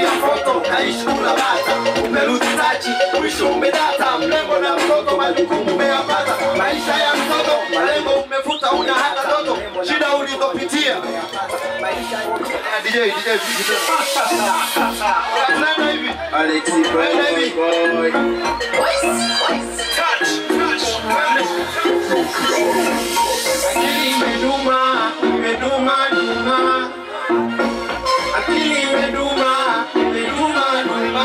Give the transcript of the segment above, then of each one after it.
mashauri ya foto kaishi kula bata umerudi tachi mwisho umedata mlembo na mtoto majukumu umeyapata maisha ya mtoto malengo umefuta una hata toto shida ulizopitia DJ, DJ, DJ. Tunaenda hivi Tunaenda hivi Akili imeduma, imeduma, duma. Akili imeduma, imeduma, duma.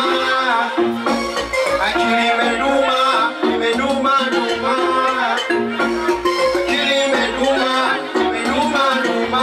Akili imeduma, imeduma, duma. Akili imeduma, imeduma, duma.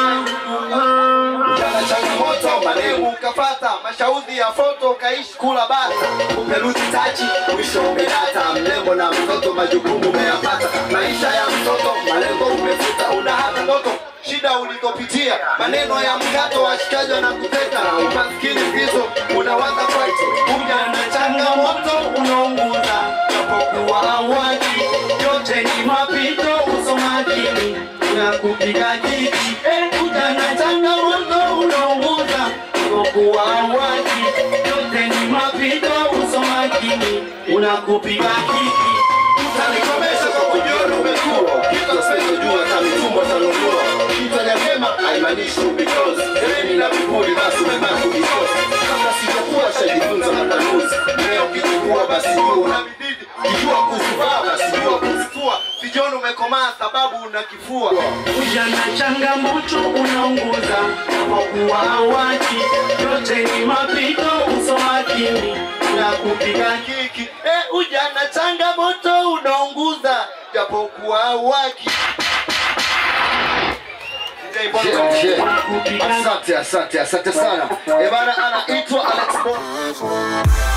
Ujana changamoto, mademu ukapata, mashauri ya foto ukaishi kula bata, uperuzi tachi, mwisho umedata, mlembo na mtoto, majukumu umeyapata, maisha ya mtoto, malengo umefuta, una hata ndoto shida ulizopitia, maneno ya mkato, washikaji wanakuteta, umaskini hizo unawaza kwaito, ujana changamoto unaunguza, japokuwa awali yote ni mapito, usomakini unakupiga kiki, eh, ujana changamoto unaunguza, japokuwa awali yote ni mapito, usomakini unakupiga kiki utanikomesha kwa kujiona umekuwa kitu usichojua hata mitumbo tanunua kitanya vyema haimaanishi because eleni na vipuri basi umebaki because kama sijakuwa shajifunza matanuzi leo kijikuwa basi jua una bidii kijua kuzivaa basi jua kuzifua sijiona umekomaa sababu una kifua Ujana changamoto unaunguza, japokuwa awaki yote ni mapito, uso makini unakupiga kiki eh, ujana changamoto unaunguza japokuwa waki DJ Bongo. unakupiga Asante, asante, asante sana. Ebana anaitwa Alex Bon.